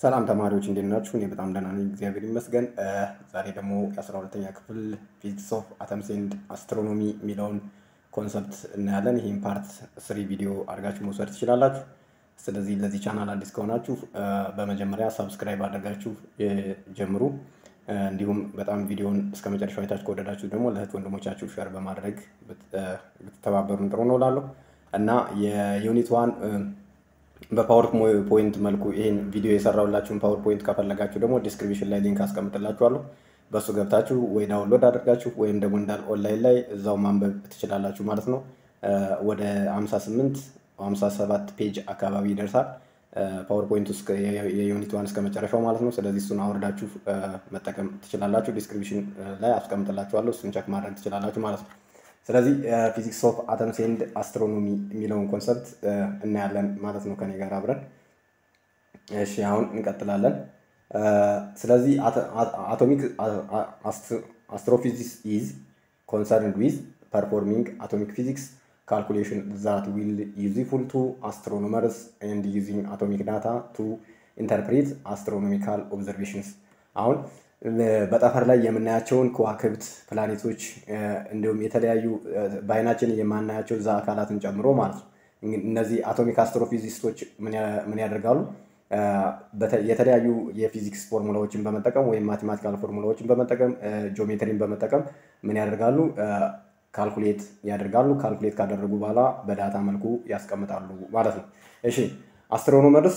ሰላም ተማሪዎች እንዴት ናችሁ? እኔ በጣም ደህና ነኝ፣ እግዚአብሔር ይመስገን። ዛሬ ደግሞ የአስራ ሁለተኛ ክፍል ፊዚክስ ኦፍ አተምስ ኤንድ አስትሮኖሚ የሚለውን ኮንሰፕት እናያለን። ይህም ፓርት ስሪ ቪዲዮ አድርጋችሁ መውሰድ ትችላላችሁ። ስለዚህ ለዚህ ቻናል አዲስ ከሆናችሁ በመጀመሪያ ሳብስክራይብ አድርጋችሁ ጀምሩ። እንዲሁም በጣም ቪዲዮን እስከ መጨረሻው አይታችሁ ከወደዳችሁ ደግሞ ለእህት ወንድሞቻችሁ ሸር በማድረግ ብትተባበሩን ጥሩ ነው እላለሁ እና የዩኒት ዋን በፓወር ፖይንት መልኩ ይህን ቪዲዮ የሰራሁላችሁን ፓወር ፖይንት ከፈለጋችሁ ደግሞ ዲስክሪፕሽን ላይ ሊንክ አስቀምጥላችኋለሁ። በእሱ ገብታችሁ ወይ ዳውንሎድ አድርጋችሁ ወይም ደግሞ እንዳል ኦንላይን ላይ እዛው ማንበብ ትችላላችሁ ማለት ነው። ወደ 58 57 ፔጅ አካባቢ ይደርሳል ፓወር ፖይንት ውስጥ የዩኒት ዋን እስከ መጨረሻው ማለት ነው። ስለዚህ እሱን አውርዳችሁ መጠቀም ትችላላችሁ። ዲስክሪፕሽን ላይ አስቀምጥላችኋለሁ። እሱን ቸክ ማድረግ ትችላላችሁ ማለት ነው። ስለዚህ ፊዚክስ ኦፍ አተምስ ኤንድ አስትሮኖሚ የሚለውን ኮንሰፕት እናያለን ማለት ነው ከኔ ጋር አብረን። እሺ አሁን እንቀጥላለን። ስለዚህ አቶሚክ አስትሮፊዚክስ ኢዝ ኮንሰርንድ ዊዝ ፐርፎርሚንግ አቶሚክ ፊዚክስ ካልኩሌሽን ዛት ዊል ዩዝፉል ቱ አስትሮኖመርስ ኤንድ ዩዚንግ አቶሚክ ዳታ ቱ ኢንተርፕሬት አስትሮኖሚካል ኦብዘርቬሽንስ አሁን በጠፈር ላይ የምናያቸውን ከዋክብት ፕላኔቶች እንዲሁም የተለያዩ በአይናችን የማናያቸው እዛ አካላትን ጨምሮ ማለት ነው። እነዚህ አቶሚክ አስትሮፊዚስቶች ምን ያደርጋሉ? የተለያዩ የፊዚክስ ፎርሙላዎችን በመጠቀም ወይም ማቴማቲካል ፎርሙላዎችን በመጠቀም ጂኦሜትሪን በመጠቀም ምን ያደርጋሉ? ካልኩሌት ያደርጋሉ። ካልኩሌት ካደረጉ በኋላ በዳታ መልኩ ያስቀምጣሉ ማለት ነው። እሺ አስትሮኖመርስ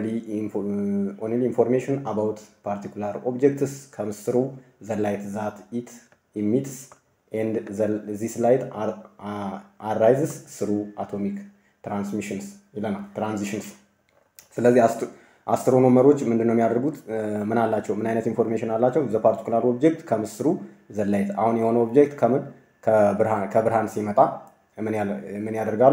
ኦንሊ ኢንፎርሜሽን አባውት ፓርቲኩላር ኦብጀክትስ ከምስ ትሩ ዘ ላይት ዛት ኢት ኢሚትስ ኤንድ ዚስ ላይት አራይዝስ ስሩ አቶሚክ ትራንስሚሽንስ ይለናል ትራንዚሽንስ። ስለዚህ አስትሮኖመሮች ምንድን ነው የሚያደርጉት? ምን አላቸው? ምን አይነት ኢንፎርሜሽን አላቸው? ዘ ፓርቲኩላር ኦብጀክት ከምስሩ ዘ ላይት። አሁን የሆነ ኦብጀክት ከምን ከብርሃን ሲመጣ ምን ያደርጋሉ?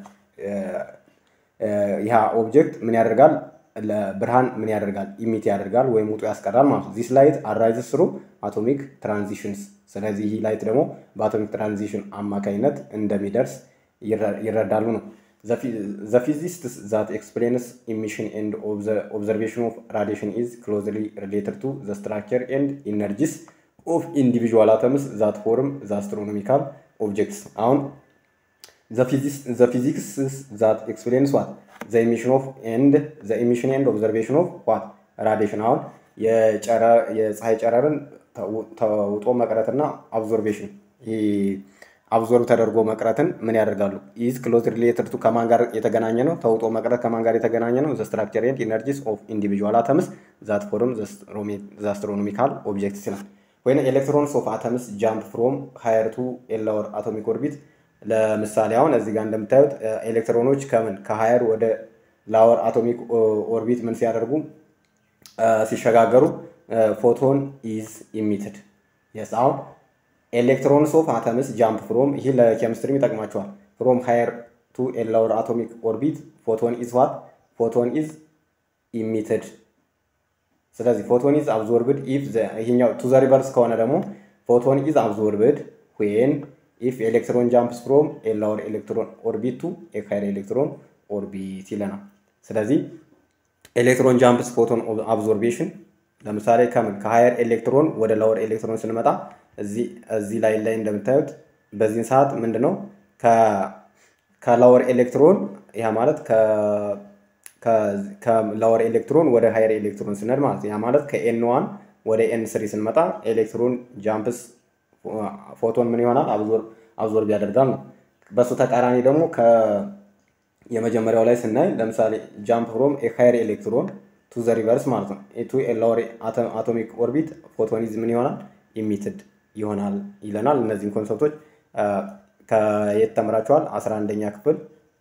ይህ ኦብጀክት ምን ያደርጋል? ለብርሃን ምን ያደርጋል? ኢሚት ያደርጋል ወይም ውጡ ያስቀራል ማለት ነው። ዚስ ላይት አራይዝስ ስሩ አቶሚክ ትራንዚሽንስ። ስለዚህ ይህ ላይት ደግሞ በአቶሚክ ትራንዚሽን አማካኝነት እንደሚደርስ ይረዳሉ ነው። ዘ ፊዚስትስ ዛት ኤክስፕሌንስ ኢሚሽን ኤንድ ኦብዘርቬሽን ኦፍ ራዲሽን ኢዝ ክሎዝሊ ሪሌትድ ቱ ዘ ስትራክቸር ኤንድ ኢነርጂስ ኦፍ ኢንዲቪዥዋል አተምስ ዛት ፎርም ዘ አስትሮኖሚካል ኦብጀክትስ አሁን ዘ ፊዚክስ ዛት ኤክስፕሌንስ ዋት ዘ ኢሚሽን ኦፍ ኤንድ ዘ ኢሚሽን ኤንድ ኦብዘርቬሽን ኦፍ ዋት ራዲሽን አሁን የፀሐይ ጨረርን ተውጦ መቅረትና አብዞርቬሽን አብዞርብ ተደርጎ መቅረትን ምን ያደርጋሉ? ኢዝ ክሎዝ ሪሌትድ ቱ ከማን ጋር የተገናኘ ነው? ተውጦ መቅረት ከማን ጋር የተገናኘ ነው? ዘ ስትራክቸር ኤንድ ኢነርጂስ ኦፍ ኢንዲቪዥዋል አተምስ ዛት ፎርም ዘ አስትሮኖሚካል ኦብጀክትስ ይላል። ወይም ኤሌክትሮንስ ኦፍ አተምስ ጃምፕ ፍሮም ሃየር ቱ ኤላወር አቶሚክ ኦርቢት ለምሳሌ አሁን እዚህ ጋር እንደምታዩት ኤሌክትሮኖች ከምን ከሀየር ወደ ላወር አቶሚክ ኦርቢት ምን ሲያደርጉ ሲሸጋገሩ ፎቶን ኢዝ ኢሚትድ የስ አሁን ኤሌክትሮንስ ኦፍ አተምስ ጃምፕ ፍሮም ይህ ለኬሚስትሪም ይጠቅማቸዋል ፍሮም ሃየር ቱ ላወር አቶሚክ ኦርቢት ፎቶን ኢዝ ዋት ፎቶን ኢዝ ኢሚትድ ስለዚህ ፎቶን ኢዝ አብዞርብድ ኢፍ ይሄኛው ቱ ዘ ሪቨርስ ከሆነ ደግሞ ፎቶን ኢዝ አብዞርብድ ዌን ኢፍ ኤሌክትሮን ጃምፕስ ፍሮም ኤ ላወር ኤሌክትሮን ኦርቢት ቱ ኤ ሃየር ኤሌክትሮን ኦርቢት ይለናል። ስለዚህ ኤሌክትሮን ጃምፕስ ፎቶን አብዞርቤሽን ለምሳሌ ከምን ከሃየር ኤሌክትሮን ወደ ላወር ኤሌክትሮን ስንመጣ እዚህ ላይ ላይ እንደምታዩት በዚህን ሰዓት ምንድን ነው ከላወር ኤሌክትሮን ያ ማለት ከላወር ኤሌክትሮን ወደ ሃየር ኤሌክትሮን ስንሄድ ማለት ያ ማለት ከኤን ዋን ወደ ኤን ስሪ ስንመጣ ኤሌክትሮን ጃምፕስ ፎቶን ምን ይሆናል አብዞርብ ያደርጋል ነው። በሱ ተቃራኒ ደግሞ የመጀመሪያው ላይ ስናይ ለምሳሌ ጃምፕ ፍሮም ሃየር ኤሌክትሮን ቱ ዘ ሪቨርስ ማለት ነው ቱ ላወር አቶሚክ ኦርቢት ፎቶኒዝ ምን ይሆናል ኢሚትድ ይሆናል ይለናል። እነዚህን ኮንሰፕቶች ከየት ተምራችኋል? አስራ አንደኛ ክፍል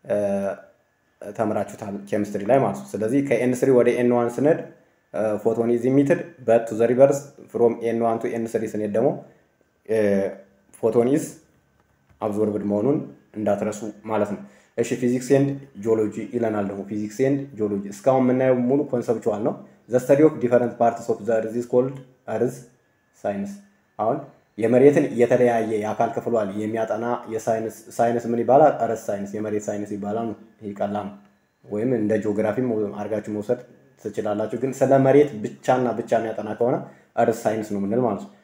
ተምራችሁታል ኬሚስትሪ ላይ ማለት ነው። ስለዚህ ከኤን ስሪ ወደ ኤን ዋን ስንሄድ ፎቶን ኢዝ ኢሚትድ በት ቱ ዘ ሪቨርስ ፍሮም ኤን ዋን ቱ ኤን ስሪ ስንሄድ ደግሞ ፎቶን ኢዝ አብዞርብድ መሆኑን እንዳትረሱ ማለት ነው። እሺ ፊዚክስ ኤንድ ጂኦሎጂ ይለናል ደግሞ ፊዚክስ ኤንድ ጂኦሎጂ እስካሁን የምናየው ሙሉ ኮንሰፕቹዋል ነው። ዘ ስተዲ ኦፍ ዲፈረንት ፓርትስ ኦፍ ዘ እርዝ ኢዝ ኮልድ እርዝ ሳይንስ። አሁን የመሬትን የተለያየ የአካል ክፍሏል የሚያጠና የሳይንስ ሳይንስ ምን ይባላል? እርዝ ሳይንስ፣ የመሬት ሳይንስ ይባላል ነው። ይህ ቀላል ነው። ወይም እንደ ጂኦግራፊም አድርጋችሁ መውሰድ ትችላላችሁ። ግን ስለ መሬት ብቻና ብቻ የሚያጠና ከሆነ እርስ ሳይንስ ነው የምንል ማለት ነው።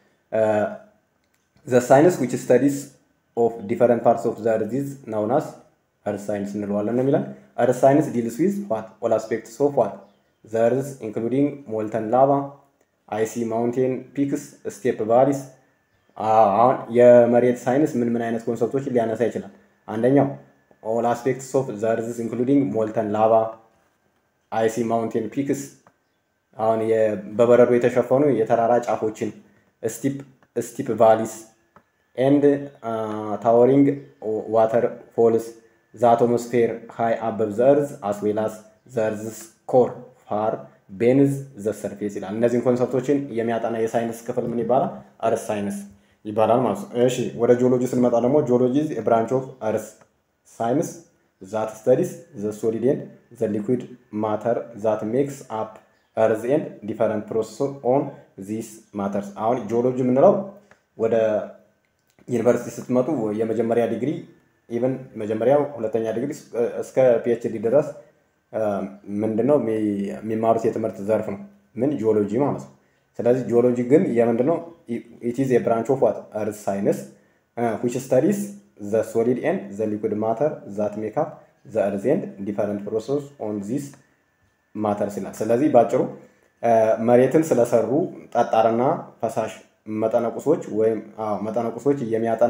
ዘ ሳይንስ ዊች ስተዲስ ኦፍ ዲፈረንት ፓርትስ ኦፍ ዘ እርዝ ኢዝ ናውን አስ እርስ ሳይንስ እንለዋለን ነው የሚለን። እርስ ሳይንስ ዲልስ ዊዝ ዋት ኦል አስፔክትስ ኦፍ ዋት ዘ እርዝ ኢንክሉዲንግ ሞልተን ላቫ አይሲ ማውንቴን ፒክስ ስቴፕ ቫሊስ። አሁን የመሬት ሳይንስ ምን ምን አይነት ኮንሰፕቶችን ሊያነሳ ይችላል? አንደኛው ኦል አስፔክትስ ኦፍ ዘ እርዝ ኢንክሉዲንግ ሞልተን ላቫ አይሲ ማውንቴን ፒክስ አሁን በበረዶ የተሸፈኑ የተራራ ጫፎችን ስቲፕ ስቲፕ ቫሊስ ኤንድ ታወሪንግ ዋተር ፎልስ ዘ አቶሞስፌር ሃይ አበብ ዘ እርዝ አስ ዌል አስ ዘ እርዝስ ኮር ፋር ቤንዝ ዘ ሰርፌስ ይላል። እነዚህን ኮንሰፕቶችን የሚያጠና የሳይንስ ክፍል ምን ይባላል? እርስ ሳይንስ ይባላል ማለት ነው። እሺ ወደ ጂኦሎጂ ስንመጣ ደግሞ ጂኦሎጂ ብራንች ኦፍ እርስ ሳይንስ ዛት ስተዲስ ዘ ሶሊድ ኤንድ ዘ ሊኩዊድ ማተር ዛት ሜክስ አፕ እርዝ ኤንድ ዲፈረንት ፕሮሰስ ኦን ዚስ ማተርስ። አሁን ጂኦሎጂ የምንለው ወደ ዩኒቨርሲቲ ስትመጡ የመጀመሪያ ዲግሪ ኢቨን መጀመሪያ ሁለተኛ ዲግሪ እስከ ፒኤችዲ ድረስ ምንድነው የሚማሩት የትምህርት ዘርፍ ነው። ምን ጂኦሎጂ ማለት ነው። ስለዚህ ጂኦሎጂ ግን የምንድነው ኢት ኢዝ የብራንች ኦፍ ዋት እርዝ ሳይንስ ዊች ስተዲስ ዘ ሶሊድ ኤንድ ዘ ሊኩድ ማተር ዛት ሜክ አፕ ዘ እርዝ ኤንድ ዲፈረንት ፕሮሰስ ኦን ዚስ ማተርስ ይላል። ስለዚህ ባጭሩ መሬትን ስለሰሩ ጠጣርና ፈሳሽ መጠነቁሶች ወይም መጠነቁሶች የሚያጠና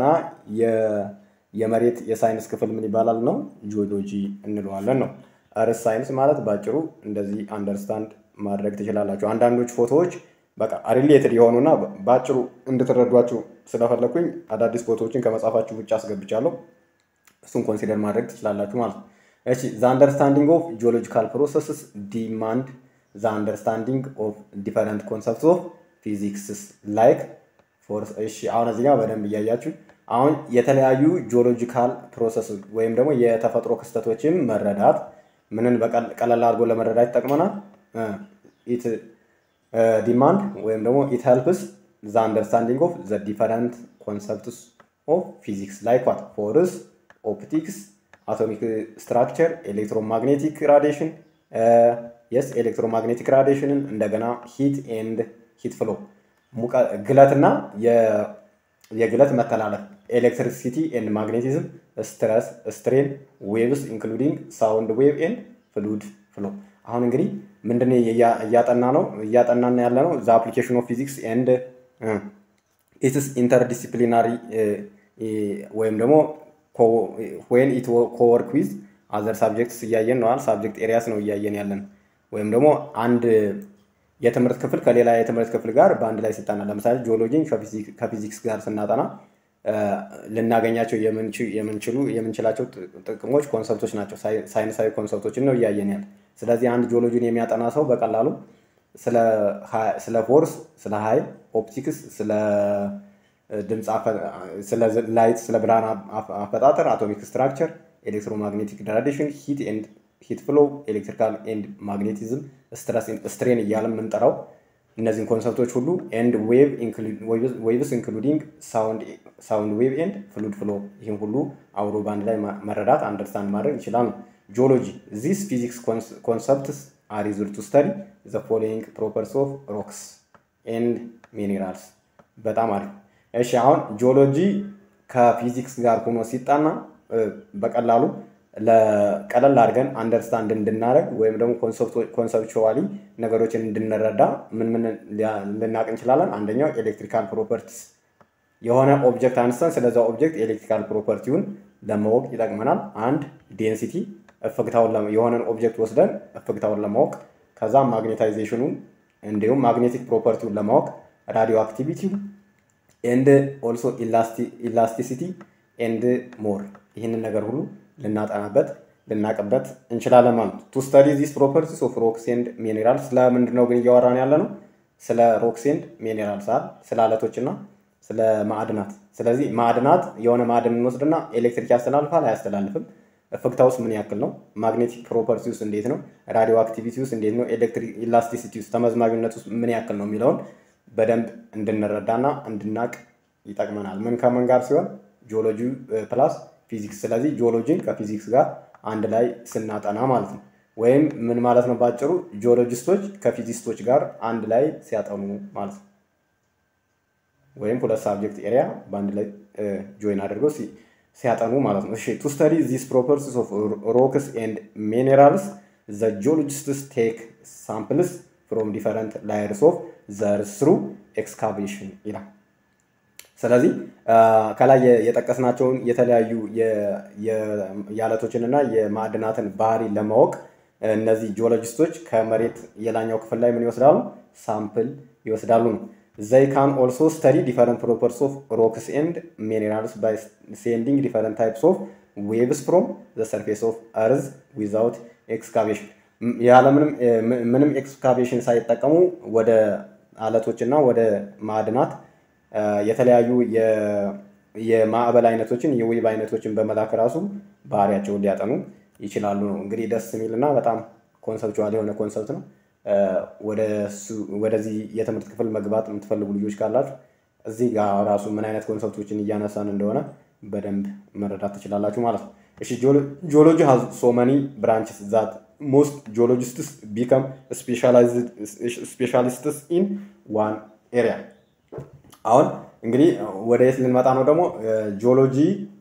የመሬት የሳይንስ ክፍል ምን ይባላል ነው ጂኦሎጂ እንለዋለን ነው። እርስ ሳይንስ ማለት ባጭሩ እንደዚህ አንደርስታንድ ማድረግ ትችላላችሁ። አንዳንዶች ፎቶዎች በቃ ሪሌትድ የሆኑና በአጭሩ እንድትረዷችሁ ስለፈለኩኝ አዳዲስ ፎቶዎችን ከመጻፋችሁ ውጭ አስገብቻለሁ። እሱን ኮንሲደር ማድረግ ትችላላችሁ ማለት ነው። እሺ ዘ አንደርስታንዲንግ ኦፍ ጂኦሎጂካል ፕሮሰስስ ዲማንድ ዘ አንደርስታንዲንግ ኦፍ ዲፈረንት ኮንሰፕትስ ኦፍ ፊዚክስስ ላይክ ፎርስ። እሺ አሁን እዚህ ጋር በደንብ እያያችሁ አሁን የተለያዩ ጂኦሎጂካል ፕሮሰስ ወይም ደግሞ የተፈጥሮ ክስተቶችን መረዳት ምንን በቀለል አድርጎ ለመረዳት ይጠቅመናል። ኢት ዲማንድ ወይም ደግሞ ኢት ሄልፕስ ዘ አንደርስታንዲንግ ኦፍ ዘ ዲፈረንት ኮንሰፕትስ ኦፍ ፊዚክስ ላይክ ዋት ፎርስ፣ ኦፕቲክስ፣ አቶሚክ ስትራክቸር፣ ኤሌክትሮማግኔቲክ ራዲሽን የስ ኤሌክትሮማግኔቲክ ራዲሽንን እንደገና ሂት ኤንድ ሂት ፍሎ ግለትና የግለት መተላለፍ ኤሌክትሪሲቲ ኤንድ ማግኔቲዝም ስትረስ ስትሬን ዌቭስ ኢንክሉዲንግ ሳውንድ ዌቭ ኤንድ ፍሉድ ፍሎ። አሁን እንግዲህ ምንድን እያጠና ነው እያጠናን ያለ ነው ዘ አፕሊኬሽን ኦፍ ፊዚክስ ኤንድ ኢትስ ኢንተርዲሲፕሊናሪ ወይም ደግሞ ዌን ኢት ኮወርክ ዊዝ አዘር ሳብጀክትስ እያየን ነዋል። ሳብጀክት ኤሪያስ ነው እያየን ያለን ወይም ደግሞ አንድ የትምህርት ክፍል ከሌላ የትምህርት ክፍል ጋር በአንድ ላይ ስጠና ለምሳሌ ጂኦሎጂን ከፊዚክስ ጋር ስናጠና ልናገኛቸው የምንችሉ የምንችላቸው ጥቅሞች ኮንሰፕቶች ናቸው። ሳይንሳዊ ኮንሰፕቶችን ነው እያየን ያለ። ስለዚህ አንድ ጂኦሎጂን የሚያጠና ሰው በቀላሉ ስለ ፎርስ፣ ስለ ኃይል፣ ኦፕቲክስ፣ ስለ ድምፅ፣ ስለ ላይት፣ ስለ ብርሃን አፈጣጠር፣ አቶሚክ ስትራክቸር፣ ኤሌክትሮማግኔቲክ ራዲሽን፣ ሂት ኤንድ ሂት ፍሎ፣ ኤሌክትሪካል ኤንድ ማግኔቲዝም፣ ስትሬን እያለ የምንጠራው እነዚህን ኮንሰፕቶች ሁሉ ኤንድ ዌቭስ ኢንክሉዲንግ ሳውንድ ዌቭ ኤንድ ፍሉድ ፍሎ ይህም ሁሉ አብሮ በአንድ ላይ መረዳት አንደርስታንድ ማድረግ ይችላል ነው። ጂኦሎጂ ዚስ ፊዚክስ ኮንሰፕትስ አር ዩዝድ ቱ ስተዲ ዘ ፎሎዊንግ ፕሮፐርቲስ ኦፍ ሮክስ ኤንድ ሚኔራልስ። በጣም አሪፍ። እሺ አሁን ጂኦሎጂ ከፊዚክስ ጋር ሆኖ ሲጣና በቀላሉ ለቀለል አድርገን አንደርስታንድ እንድናደረግ ወይም ደግሞ ኮንሰፕቹዋሊ ነገሮችን እንድንረዳ ምን ምን ልናቅ እንችላለን? አንደኛው ኤሌክትሪካል ፕሮፐርቲስ የሆነ ኦብጀክት አንስተን ስለዛ ኦብጀክት ኤሌክትሪካል ፕሮፐርቲውን ለማወቅ ይጠቅመናል። አንድ ዴንሲቲ እፍግታውን የሆነን ኦብጀክት ወስደን እፍግታውን ለማወቅ ከዛ ማግኔታይዜሽኑን እንዲሁም ማግኔቲክ ፕሮፐርቲውን ለማወቅ ራዲዮ አክቲቪቲው ኤንድ ኦልሶ ኢላስቲሲቲ ኤንድ ሞር ይህንን ነገር ሁሉ ልናጠናበት ልናቅበት እንችላለን ማለት ነው። ቱ ስተዲ ዚስ ፕሮፐርቲስ ኦፍ ሮክስ ኤንድ ሚኔራል ስለምንድን ነው ግን እያወራን ያለ ነው? ስለ ሮክስ ኤንድ ሚኔራል ሳል ስለ አለቶችና ስለ ማዕድናት። ስለዚህ ማዕድናት የሆነ ማዕድን እንወስድና ኤሌክትሪክ ያስተላልፋል አያስተላልፍም? እፍግታ ውስጥ ምን ያክል ነው? ማግኔቲክ ፕሮፐርቲ ውስጥ እንዴት ነው? ራዲዮ አክቲቪቲ ውስጥ እንዴት ነው? ኤሌክትሪክ ኢላስቲሲቲ ውስጥ ተመዝማቢነት ውስጥ ምን ያክል ነው የሚለውን በደንብ እንድንረዳና እንድናቅ ይጠቅመናል። ምን ከምን ጋር ሲሆን ጂኦሎጂ ፕላስ ፊዚክስ። ስለዚህ ጂኦሎጂን ከፊዚክስ ጋር አንድ ላይ ስናጠና ማለት ነው። ወይም ምን ማለት ነው? ባጭሩ ጂኦሎጂስቶች ከፊዚስቶች ጋር አንድ ላይ ሲያጠኑ ማለት ነው። ወይም ሁለት ሳብጀክት ኤሪያ በአንድ ላይ ጆይን አድርገው ሲያጠኑ ማለት ነው። እሺ ቱ ስተዲ ዚስ ፕሮፐርቲስ ኦፍ ሮክስ ኤንድ ሚኔራልስ ዘ ጂኦሎጂስትስ ቴክ ሳምፕልስ ፍሮም ዲፈረንት ላየርስ ኦፍ ዘ እርዝ ስሩ ኤክስካቬሽን ይላል። ስለዚህ ከላይ የጠቀስናቸውን የተለያዩ የአለቶችንና የማዕድናትን ባህሪ ለማወቅ እነዚህ ጂኦሎጂስቶች ከመሬት የላኛው ክፍል ላይ ምን ይወስዳሉ? ሳምፕል ይወስዳሉ ነው። ዘይ ካን ኦልሶ ስተዲ ዲፈረንት ፕሮፐርቲስ ኦፍ ሮክስ ኤንድ ሚኔራልስ ባይ ሴንዲንግ ዲፈረንት ታይፕስ ኦፍ ዌቭስ ፍሮም ዘ ሰርፌስ ኦፍ እርዝ ዊዛውት ኤክስካቬሽን ያለምንም ምንም ኤክስካቬሽን ሳይጠቀሙ ወደ አለቶችና ወደ ማዕድናት የተለያዩ የማዕበል አይነቶችን የዌብ አይነቶችን በመላክ ራሱ ባህሪያቸውን ሊያጠኑ ይችላሉ ነው። እንግዲህ ደስ የሚልና በጣም ኮንሰፕቹዋል የሆነ ኮንሰፕት ነው። ወደዚህ የትምህርት ክፍል መግባት የምትፈልጉ ልጆች ካላችሁ እዚህ ጋር ራሱ ምን አይነት ኮንሰፕቶችን እያነሳን እንደሆነ በደንብ መረዳት ትችላላችሁ ማለት ነው። እሺ ጂኦሎጂ ሃዝ ሶ መኒ ብራንችስ ዛት ሞስት ጂኦሎጂስትስ ቢከም ስፔሻሊስትስ ኢን ዋን ኤሪያ። አሁን እንግዲህ ወደ የት ልንመጣ ነው ደግሞ ጂኦሎጂ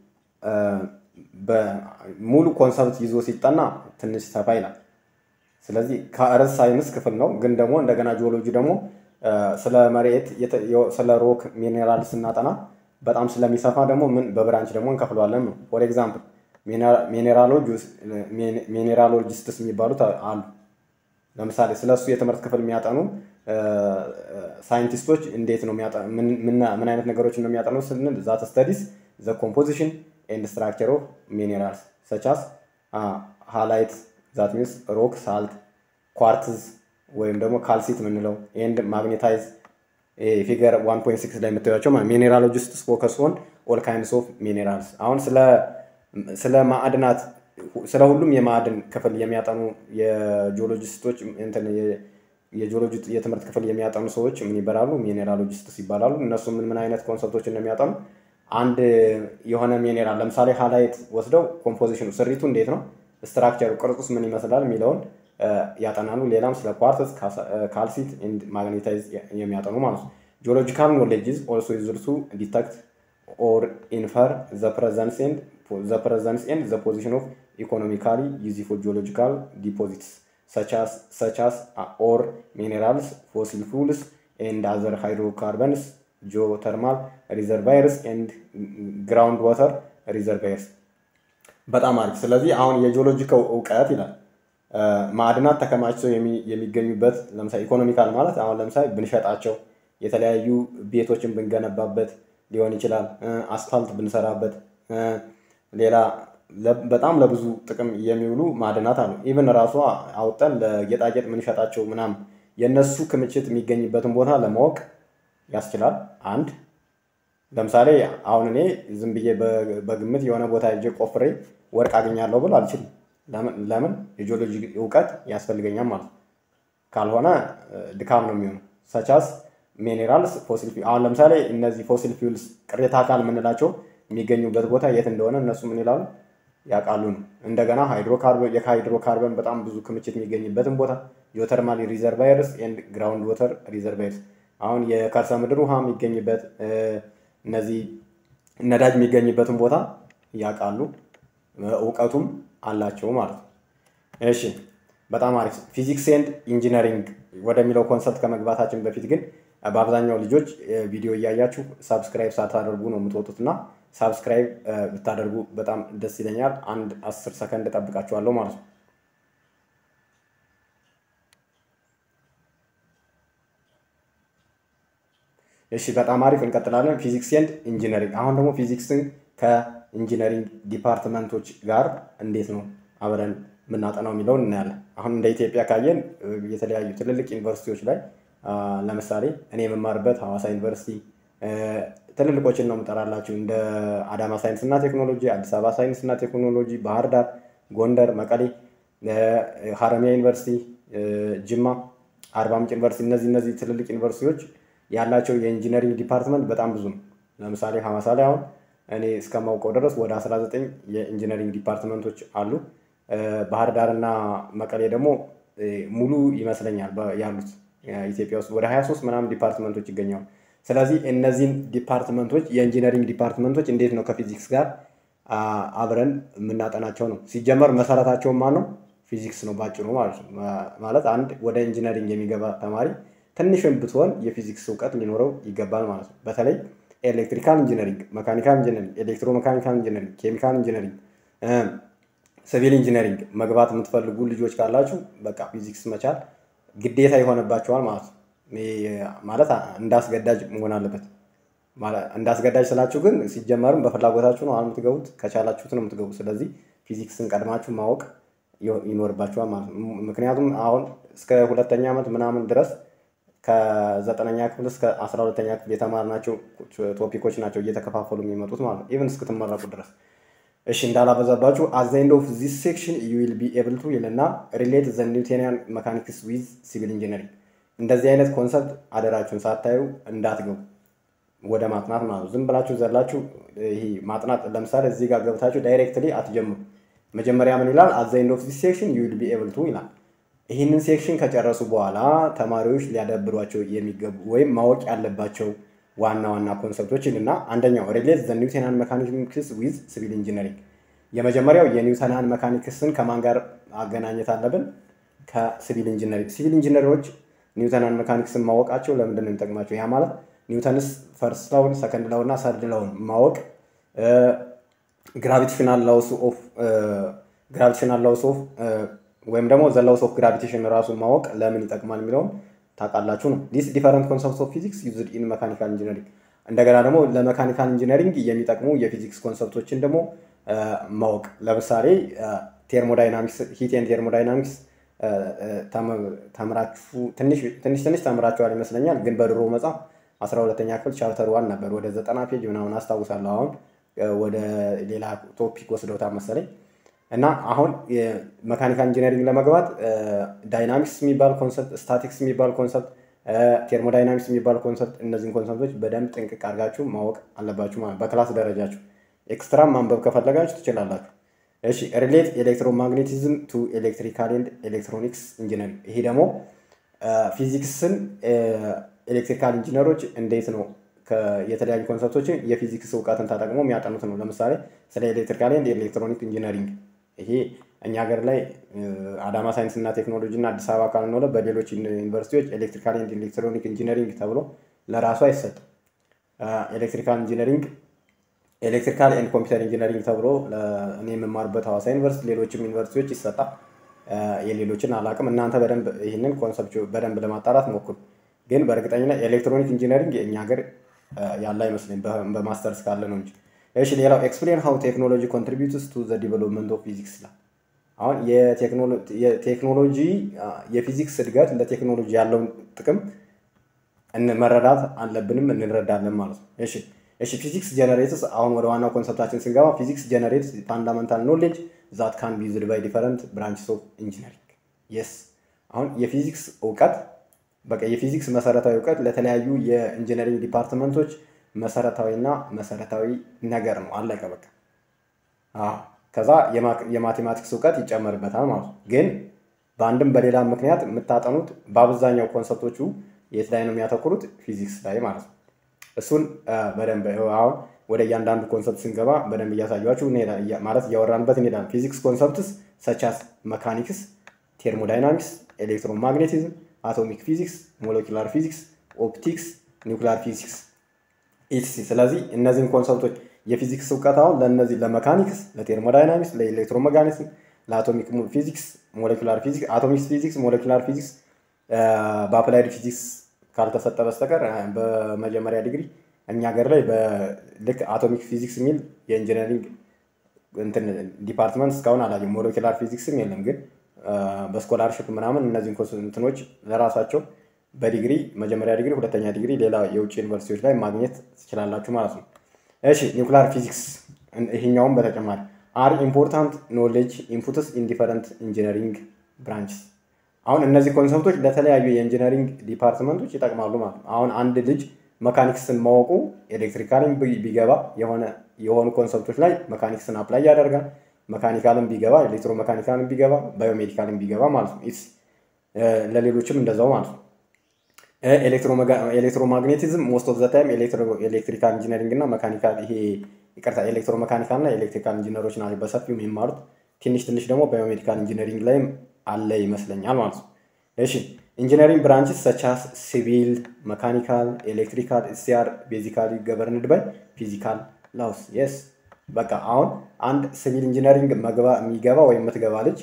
ሙሉ ኮንሰፕት ይዞ ሲጠና ትንሽ ሰፋ ይላል። ስለዚህ ከእርዝ ሳይንስ ክፍል ነው። ግን ደግሞ እንደገና ጂኦሎጂ ደግሞ ስለ መሬት ስለ ሮክ ሚኔራል ስናጠና በጣም ስለሚሰፋ ደግሞ ምን በብራንች ደግሞ እንከፍለዋለን ነው። ፎር ኤግዛምፕል ሚኔራሎጂስትስ የሚባሉት አሉ። ለምሳሌ ስለ እሱ የትምህርት ክፍል የሚያጠኑ ሳይንቲስቶች እንዴት ነው ምን አይነት ነገሮችን ነው የሚያጠኑ ስንል ዛት ስተዲስ ዘ ኮምፖዚሽን ኤንድ ስትራክቸር ኦፍ ሚኔራልስ ሰቻስ ሃላይት ዛት ሚንስ ሮክ ሳልት ኳርትዝ ወይም ደግሞ ካልሲት የምንለው ኤንድ ማግኔታይዝ ፊገር 1.6 ላይ የምታዩቸው ሚኔራሎጂስትስ ፎከስ ኦን ኦል ካይንድስ ኦፍ ሚኔራልስ። አሁን ስለ ማዕድናት ስለ ሁሉም የማዕድን ክፍል የሚያጠኑ የጂኦሎጂስቶች የጂኦሎጂ የትምህርት ክፍል የሚያጠኑ ሰዎች ምን ይባላሉ? ሚኔራሎጂስትስ ይባላሉ። እነሱ ምን ምን አይነት ኮንሰፕቶችን ነው የሚያጠኑ? አንድ የሆነ ሚኔራል ለምሳሌ ሃላይት ወስደው ኮምፖዚሽኑ ስሪቱ እንዴት ነው ስትራክቸሩ ቅርጹስ ምን ይመስላል የሚለውን ያጠናሉ። ሌላም ስለ ኳርትዝ፣ ካልሲት ኤንድ ማግኔታይዝ የሚያጠኑ ማለት ነው። ጂኦሎጂካል ኖሌጅ ኢዝ ኦልሶ ዩዝድ ቱ ዲተክት ኦር ኢንፈር ዘ ፕሬዘንስ ኤንድ ዘ ፕሬዘንስ ኤንድ ዘ ፖዚሽን ኦፍ ኢኮኖሚካሊ ዩዝፉል ጂኦሎጂካል ዲፖዚትስ ሰች አስ ኦር ሚኔራልስ ፎሲል ፉልስ ኤንድ አዘር ሃይድሮካርበንስ ጂኦተርማል ሪዘርቫየርስ ኤንድ ግራውንድ ዋተር ሪዘርቫየርስ በጣም አሪፍ። ስለዚህ አሁን የጂኦሎጂካው እውቀት ይላል ማዕድናት ተከማችተው የሚገኙበት ለምሳሌ ኢኮኖሚካል ማለት አሁን ለምሳሌ ብንሸጣቸው የተለያዩ ቤቶችን ብንገነባበት ሊሆን ይችላል። አስፋልት ብንሰራበት፣ ሌላ በጣም ለብዙ ጥቅም የሚውሉ ማዕድናት አሉ። ኢቨን ራሱ አውጠን ለጌጣጌጥ ምንሸጣቸው ምናምን የእነሱ ክምችት የሚገኝበትን ቦታ ለማወቅ ያስችላል። አንድ ለምሳሌ አሁን እኔ ዝም ብዬ በግምት የሆነ ቦታ ሄጄ ቆፍሬ ወርቅ አገኛለሁ ብል አልችልም። ለምን? የጂኦሎጂ እውቀት ያስፈልገኛል ማለት ነው። ካልሆነ ድካም ነው የሚሆነው። ሰቻስ ሚኔራልስ ፎሲል አሁን ለምሳሌ እነዚህ ፎሲል ፊውልስ ቅሬታ አካል የምንላቸው የሚገኙበት ቦታ የት እንደሆነ እነሱ ምን ይላሉ ያውቃሉ ነው። እንደገና ሃይድሮካርበን የሃይድሮካርበን በጣም ብዙ ክምችት የሚገኝበትን ቦታ ጂኦተርማል ሪዘርቫየርስ ኤንድ ግራውንድ ወተር ሪዘርቫየርስ አሁን የከርሰ ምድር ውሃ የሚገኝበት እነዚህ ነዳጅ የሚገኝበትን ቦታ ያውቃሉ፣ እውቀቱም አላቸው ማለት ነው። እሺ በጣም አሪፍ። ፊዚክስ ኤንድ ኢንጂነሪንግ ወደሚለው ኮንሰፕት ከመግባታችን በፊት ግን በአብዛኛው ልጆች ቪዲዮ እያያችሁ ሳብስክራይብ ሳታደርጉ ነው የምትወጡት እና ሳብስክራይብ ብታደርጉ በጣም ደስ ይለኛል። አንድ አስር ሰከንድ እጠብቃችኋለሁ ማለት ነው። እሺ በጣም አሪፍ እንቀጥላለን። ፊዚክስ ኤንድ ኢንጂነሪንግ። አሁን ደግሞ ፊዚክስን ከኢንጂነሪንግ ዲፓርትመንቶች ጋር እንዴት ነው አብረን የምናጠናው የሚለውን እናያለን። አሁን እንደ ኢትዮጵያ ካየን የተለያዩ ትልልቅ ዩኒቨርሲቲዎች ላይ ለምሳሌ እኔ የምማርበት ሐዋሳ ዩኒቨርሲቲ ትልልቆችን ነው የምጠራላችሁ እንደ አዳማ ሳይንስና ቴክኖሎጂ፣ አዲስ አበባ ሳይንስና ቴክኖሎጂ፣ ባህር ዳር፣ ጎንደር፣ መቀሌ፣ ሀረሚያ ዩኒቨርሲቲ፣ ጅማ፣ አርባ ምንጭ ዩኒቨርሲቲ እነዚህ እነዚህ ትልልቅ ዩኒቨርሲቲዎች ያላቸው የኢንጂነሪንግ ዲፓርትመንት በጣም ብዙ ነው። ለምሳሌ ሐዋሳ ላይ አሁን እኔ እስከማውቀው ድረስ ወደ 19 የኢንጂነሪንግ ዲፓርትመንቶች አሉ። ባህር ዳር እና መቀሌ ደግሞ ሙሉ ይመስለኛል ያሉት ኢትዮጵያ ውስጥ ወደ 23 ምናምን ዲፓርትመንቶች ይገኛሉ። ስለዚህ እነዚህን ዲፓርትመንቶች የኢንጂነሪንግ ዲፓርትመንቶች እንዴት ነው ከፊዚክስ ጋር አብረን የምናጠናቸው ነው። ሲጀመር መሰረታቸውን ማን ነው? ፊዚክስ ነው ባጭሩ ማለት ነው። ማለት አንድ ወደ ኢንጂነሪንግ የሚገባ ተማሪ ትንሽም ብትሆን የፊዚክስ እውቀት ሊኖረው ይገባል ማለት ነው። በተለይ ኤሌክትሪካል ኢንጂነሪንግ፣ መካኒካል ኢንጂነሪንግ፣ ኤሌክትሮ መካኒካል ኢንጂነሪንግ፣ ኬሚካል ኢንጂነሪንግ፣ ሲቪል ኢንጂነሪንግ መግባት የምትፈልጉ ልጆች ካላችሁ በቃ ፊዚክስ መቻል ግዴታ ይሆንባቸዋል ማለት ነው። ማለት እንዳስገዳጅ መሆን አለበት። እንዳስገዳጅ ስላችሁ ግን ሲጀመርም በፍላጎታችሁ ነው የምትገቡት፣ ከቻላችሁት ነው የምትገቡት። ስለዚህ ፊዚክስን ቀድማችሁ ማወቅ ይኖርባችኋል ማለት ነው። ምክንያቱም አሁን እስከ ሁለተኛ ዓመት ምናምን ድረስ ከዘጠነኛ ክፍል እስከ አስራ ሁለተኛ ክፍል የተማርናቸው ቶፒኮች ናቸው እየተከፋፈሉ የሚመጡት ማለት ነው፣ ኢቨን እስክትመረቁ ድረስ። እሺ እንዳላበዛባችሁ አት ዘ ኤንድ ኦፍ ዚስ ሴክሽን ዩ ዊል ቢ ኤብል ቱ ይልና ሪሌት ዘ ኒውቴኒያን መካኒክስ ዊዝ ሲቪል ኢንጂነሪንግ። እንደዚህ አይነት ኮንሰፕት አደራችሁን ሳታዩ እንዳትገቡ ወደ ማጥናት ማለት ነው። ዝም ብላችሁ ዘላችሁ ይሄ ማጥናት ለምሳሌ እዚህ ጋር ገብታችሁ ዳይሬክትሊ አትጀምሩ። መጀመሪያ ምን ይላል? አት ዘ ኤንድ ኦፍ ዚስ ሴክሽን ዩ ዊል ቢ ኤብል ቱ ይላል። ይህንን ሴክሽን ከጨረሱ በኋላ ተማሪዎች ሊያዳብሯቸው የሚገቡ ወይም ማወቅ ያለባቸው ዋና ዋና ኮንሰፕቶችን እና አንደኛው ሪሌት ዘ ኒውተናን መካኒክስ ዊዝ ሲቪል ኢንጂነሪንግ። የመጀመሪያው የኒውተናን መካኒክስን ከማን ጋር አገናኘት አለብን? ከሲቪል ኢንጂነሪንግ። ሲቪል ኢንጂነሮች ኒውተናን መካኒክስን ማወቃቸው ለምንድን ነው የሚጠቅማቸው? ያ ማለት ኒውተንስ ፈርስት ላውን፣ ሰከንድ ላውን እና ሰርድ ላውን ማወቅ ግራቪቴሽናል ላውስ ኦፍ ግራቪቴሽናል ላውስ ኦፍ ወይም ደግሞ ዘ ላውስ ኦፍ ግራቪቴሽን ራሱን ማወቅ ለምን ይጠቅማል የሚለውን ታውቃላችሁ ነው። ዲስ ዲፈረንት ኮንሰፕት ኦፍ ፊዚክስ ዩዝድ ኢን መካኒካል ኢንጂነሪንግ። እንደገና ደግሞ ለመካኒካል ኢንጂነሪንግ የሚጠቅሙ የፊዚክስ ኮንሰፕቶችን ደግሞ ማወቅ ለምሳሌ ቴርሞዳይናሚክስ ሂቴን ቴርሞዳይናሚክስ ተምራችሁ ትንሽ ትንሽ ተምራችኋል ይመስለኛል። ግን በድሮ መጽሐፍ አስራ ሁለተኛ ክፍል ቻፕተር ዋን ነበር ወደ ዘጠና ፔጅ ምናምን አስታውሳለሁ። አሁን ወደ ሌላ ቶፒክ ወስደውታል መሰለኝ። እና አሁን መካኒካል ኢንጂነሪንግ ለመግባት ዳይናሚክስ የሚባል ኮንሰፕት፣ ስታቲክስ የሚባል ኮንሰፕት፣ ቴርሞዳይናሚክስ የሚባል ኮንሰፕት እነዚህን ኮንሰፕቶች በደንብ ጥንቅቅ አድርጋችሁ ማወቅ አለባችሁ ማለት በክላስ ደረጃችሁ። ኤክስትራም ማንበብ ከፈለጋችሁ ትችላላችሁ። እሺ ሪሌት ኤሌክትሮማግኔቲዝም ቱ ኤሌክትሪካል ኤንድ ኤሌክትሮኒክስ ኢንጂነሪንግ። ይሄ ደግሞ ፊዚክስን ኤሌክትሪካል ኢንጂነሮች እንዴት ነው የተለያዩ ኮንሰፕቶችን የፊዚክስ እውቀትን ተጠቅሞ የሚያጠኑት ነው። ለምሳሌ ስለ ኤሌክትሪካል ኤንድ ኤሌክትሮኒክ ኢንጂነሪንግ ይሄ እኛ ሀገር ላይ አዳማ ሳይንስ እና ቴክኖሎጂ እና አዲስ አበባ ካልሆነ በሌሎች ዩኒቨርሲቲዎች ኤሌክትሪካል ኤንድ ኤሌክትሮኒክ ኢንጂነሪንግ ተብሎ ለራሱ አይሰጥም። ኤሌክትሪካል ኢንጂነሪንግ ኤሌክትሪካል ኤንድ ኮምፒውተር ኢንጂነሪንግ ተብሎ እኔ የምማርበት ሐዋሳ ዩኒቨርሲቲ፣ ሌሎችም ዩኒቨርሲቲዎች ይሰጣል። የሌሎችን አላውቅም። እናንተ በደንብ ይህንን ኮንሰፕት በደንብ ለማጣራት ሞክሩ። ግን በእርግጠኝነት ኤሌክትሮኒክ ኢንጂነሪንግ የእኛ ሀገር ያለ አይመስለኝ በማስተርስ ካለ ነው እንጂ። እሺ ሌላው ኤክስፕሌን ሃው ቴክኖሎጂ ኮንትሪቢዩትስ ቱ ዘ ዲቨሎፕመንት ኦፍ ፊዚክስ ይላል። አሁን የቴክኖሎጂ የፊዚክስ እድገት ለቴክኖሎጂ ያለውን ጥቅም መረዳት አለብንም እንረዳለን ማለት ነው። እሺ እሺ ፊዚክስ ጀነሬትስ አሁን ወደ ዋናው ኮንሰፕታችን ስንገባ ፊዚክስ ጀነሬትስ ፋንዳመንታል ኖሌጅ ዛት ካን ቢ ዩዝድ ባይ ዲፈረንት ብራንችስ ኦፍ ኢንጂነሪንግ የስ አሁን የፊዚክስ እውቀት በቃ የፊዚክስ መሰረታዊ እውቀት ለተለያዩ የኢንጂነሪንግ ዲፓርትመንቶች መሰረታዊና መሰረታዊ ነገር ነው። አለቀ በቃ። ከዛ የማቴማቲክስ እውቀት ይጨመርበታል ማለት ነው። ግን በአንድም በሌላ ምክንያት የምታጠኑት በአብዛኛው ኮንሰፕቶቹ የት ላይ ነው የሚያተኩሩት? ፊዚክስ ላይ ማለት ነው። እሱን በደንብ አሁን ወደ እያንዳንዱ ኮንሰፕት ስንገባ በደንብ እያሳያችሁ ማለት እያወራንበት እንሄዳለን። ፊዚክስ ኮንሰፕትስ ሰቻስ መካኒክስ፣ ቴርሞዳይናሚክስ፣ ኤሌክትሮማግኔቲዝም አቶሚክ ፊዚክስ፣ ሞለኪላር ፊዚክስ፣ ኦፕቲክስ፣ ኒውክሊር ፊዚክስ ኢትሲ። ስለዚህ እነዚህን ኮንሰፕቶች የፊዚክስ እውቀት አሁን ለእነዚህ ለመካኒክስ፣ ለቴርሞዳይናሚክስ፣ ለኤሌክትሮሜካኒክስ፣ ለአቶሚክ ፊዚክስ፣ ሞለኪላር ፊዚክስ፣ አቶሚክ ፊዚክስ፣ ሞለኪላር ፊዚክስ በአፕላይድ ፊዚክስ ካልተሰጠ በስተቀር በመጀመሪያ ዲግሪ እኛ ሀገር ላይ ልክ አቶሚክ ፊዚክስ የሚል የኢንጂነሪንግ እንትን ዲፓርትመንት እስካሁን አላየም። ሞለኪላር ፊዚክስም የለም ግን በስኮላርሽፕ ምናምን እነዚህን እንትኖች ለራሳቸው በዲግሪ መጀመሪያ ዲግሪ፣ ሁለተኛ ዲግሪ ሌላ የውጭ ዩኒቨርሲቲዎች ላይ ማግኘት ትችላላችሁ ማለት ነው። እሺ ኒውክሊር ፊዚክስ ይሄኛውም በተጨማሪ አር ኢምፖርታንት ኖሌጅ ኢንፑትስ ኢን ዲፈረንት ኢንጂነሪንግ ብራንችስ። አሁን እነዚህ ኮንሰፕቶች ለተለያዩ የኢንጂነሪንግ ዲፓርትመንቶች ይጠቅማሉ ማለት ነው። አሁን አንድ ልጅ መካኒክስን ማወቁ ኤሌክትሪካልን ቢገባ የሆነ የሆኑ ኮንሰፕቶች ላይ መካኒክስን አፕላይ ያደርጋል። መካኒካልም ቢገባ ኤሌክትሮ መካኒካልም ቢገባ ባዮሜዲካልም ቢገባ ማለት ነው። ኢትስ ለሌሎችም እንደዛው ማለት ነው። ኤሌክትሮማግኔቲዝም ሞስት ኦፍ ዘ ታይም ኤሌክትሪካል ኢንጂነሪንግ እና መካኒካል ይሄ ይቅርታ ኤሌክትሮ መካኒካል እና ኤሌክትሪካል ኢንጂነሮች ናቸው በሰፊው የሚማሩት። ትንሽ ትንሽ ደግሞ ባዮሜዲካል ኢንጂነሪንግ ላይም አለ ይመስለኛል ማለት ነው። እሺ ኢንጂነሪንግ ብራንችስ ሰቻስ ሲቪል፣ መካኒካል፣ ኤሌክትሪካል ሲአር ቤዚካሊ ገቨርንድ ባይ ፊዚካል ላውስ የስ በቃ አሁን አንድ ሲቪል ኢንጂነሪንግ የሚገባ ወይም የምትገባ ልጅ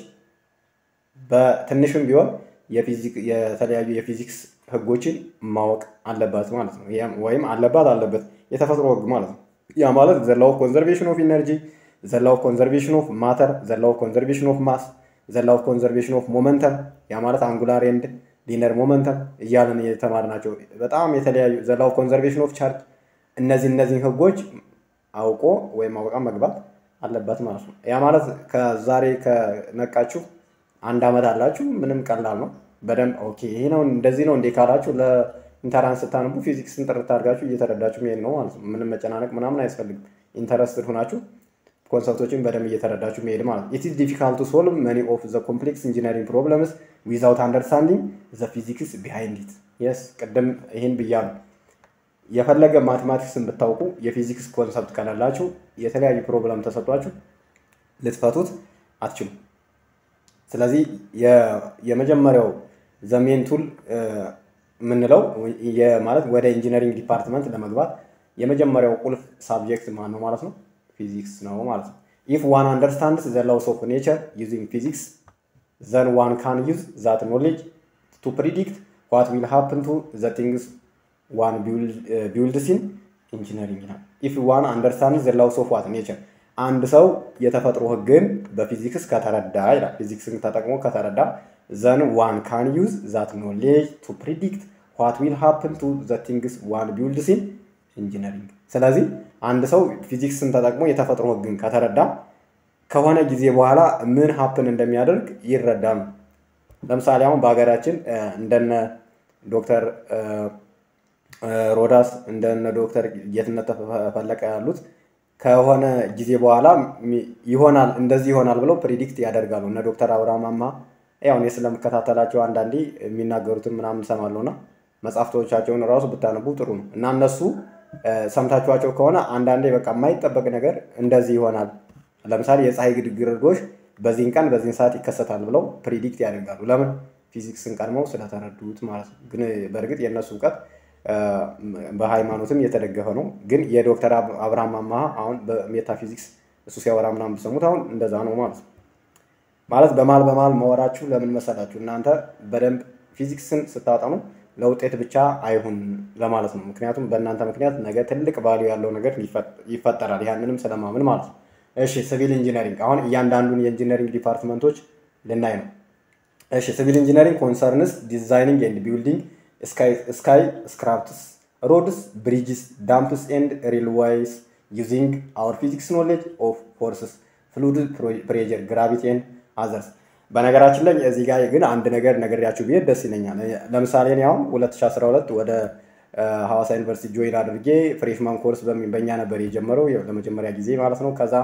በትንሹም ቢሆን የተለያዩ የፊዚክስ ህጎችን ማወቅ አለባት ማለት ነው። ወይም አለባት አለበት የተፈጥሮ ህግ ማለት ነው። ያ ማለት ዘላው ኮንዘርቬሽን ኦፍ ኢነርጂ፣ ዘላው ኮንዘርቬሽን ኦፍ ማተር፣ ዘላው ኮንዘርቬሽን ኦፍ ማስ፣ ዘላው ኮንዘርቬሽን ኦፍ ሞመንተም ያ ማለት አንጉላር ኤንድ ሊነር ሞመንተም እያለን የተማርናቸው በጣም የተለያዩ ዘላው ኮንዘርቬሽን ኦፍ ቻርጅ እነዚህ እነዚህን ህጎች አውቆ ወይም አውቃ መግባት አለበት ማለት ነው። ያ ማለት ከዛሬ ከነቃችሁ አንድ ዓመት አላችሁ ምንም ቀላል ነው። በደንብ ኦኬ ይሄ ነው እንደዚህ ነው እንዴ ካላችሁ ለኢንተራንስ ስታነቡ ፊዚክስን ጥርት አድርጋችሁ እየተረዳችሁ መሄድ ነው ማለት ነው። ምንም መጨናነቅ ምናምን አያስፈልግም። ኢንተረስትድ ሆናችሁ ኮንሰፕቶችን በደንብ እየተረዳችሁ መሄድ ማለት ነው። ኢት ኢዝ ዲፊካልት ቱ ሶልቭ መኒ ኦፍ ዘ ኮምፕሌክስ ኢንጂነሪንግ ፕሮብለምስ ዊዛውት አንደርስታንዲንግ ዘ ፊዚክስ ቢሃይንድ ኢት የስ ቅድም ይህን ብያለሁ። የፈለገ ማቴማቲክስን ብታውቁ የፊዚክስ ኮንሰፕት ከሌላችሁ የተለያዩ ፕሮብለም ተሰጧችሁ ልትፈቱት አትችሉም። ስለዚህ የመጀመሪያው ዘሜን ቱል የምንለው ማለት ወደ ኢንጂነሪንግ ዲፓርትመንት ለመግባት የመጀመሪያው ቁልፍ ሳብጀክት ማን ነው ማለት ነው? ፊዚክስ ነው ማለት ነው። ኢፍ ዋን አንደርስታንድስ ዘ ላውስ ኦፍ ኔቸር ዩዚንግ ፊዚክስ ዘን ዋን ካን ዩዝ ዛት ኖሌጅ ቱ ፕሪዲክት ዋት ዊል ሃፕን ቱ ዘ ቲንግስ ዋን ቢውልድስ ኢን ኢንጂነሪንግ ይላል። ኢፍ ዋን አንደርስታንድ ዘ ላውስ ኦፍ ዋት ኔቸር አንድ ሰው የተፈጥሮ ህግን በፊዚክስ ከተረዳ ይላል። ፊዚክስን ተጠቅሞ ከተረዳ ዘን ዋን ካን ዩዝ ዛት ኖሌጅ ቱ ፕሪዲክት ዋት ዊል ሃፕን ቱ ዘ ቲንግስ ዋን ቢውልድስ ኢን ኢንጂነሪንግ። ስለዚህ አንድ ሰው ፊዚክስን ተጠቅሞ የተፈጥሮ ህግን ከተረዳ ከሆነ ጊዜ በኋላ ምን ሀፕን እንደሚያደርግ ይረዳል። ለምሳሌ አሁን በሀገራችን እንደነ ዶክተር ሮዳስ እንደነ ዶክተር ጌትነት ተፈለቀ ያሉት ከሆነ ጊዜ በኋላ ይሆናል እንደዚህ ይሆናል ብለው ፕሪዲክት ያደርጋሉ። እነ ዶክተር አብርሃም አማ ያው እኔ ስለምከታተላቸው አንዳንዴ የሚናገሩትን ምናምን ሰማለሁ እና መጽሐፍቶቻቸውን ራሱ ብታነቡ ጥሩ ነው እና እነሱ ሰምታችኋቸው ከሆነ አንዳንዴ በቃ የማይጠበቅ ነገር እንደዚህ ይሆናል። ለምሳሌ የፀሐይ ግርዶሽ በዚህን ቀን በዚህን ሰዓት ይከሰታል ብለው ፕሪዲክት ያደርጋሉ። ለምን? ፊዚክስን ቀድመው ስለተረዱት ማለት ነው። ግን በእርግጥ የእነሱ እውቀት በሃይማኖትም የተደገፈ ነው። ግን የዶክተር አብርሃም አማሃ አሁን በሜታፊዚክስ እሱ ሲያወራ ምናምን ብሰሙት አሁን እንደዛ ነው ማለት ነው። ማለት በማል በማል መወራችሁ ለምን መሰላችሁ? እናንተ በደንብ ፊዚክስን ስታጠኑ ለውጤት ብቻ አይሁን ለማለት ነው። ምክንያቱም በእናንተ ምክንያት ነገ ትልቅ ቫሊዩ ያለው ነገር ይፈጠራል። ያንንም ስለማምን ማለት ነው። እሺ ሲቪል ኢንጂነሪንግ አሁን እያንዳንዱን የኢንጂነሪንግ ዲፓርትመንቶች ልናይ ነው። እሺ ሲቪል ኢንጂነሪንግ ኮንሰርንስ ዲዛይኒንግ ኤንድ ቢልዲንግ ስካይ ስክራፕትስ ሮድስ ብሪጅስ ዳምፕስ ኤንድ ሬልዌይስ ዩዚንግ አወር ፊዚክስ ኖሌጅ ኦፍ ፎርስስ ፍሉድ ፕሬጀር ግራቪቲ ኤንድ አዘርስ። በነገራችን ላይ እዚህ ጋር ግን አንድ ነገር ነገርያችሁ ብሄድ ደስ ይለኛል። ለምሳሌ እኔ አሁን 2012 ወደ ሐዋሳ ዩኒቨርሲቲ ጆይን አድርጌ ፍሬሽማን ኮርስ በእኛ ነበር የጀመረው ለመጀመሪያ ጊዜ ማለት ነው። ከዛ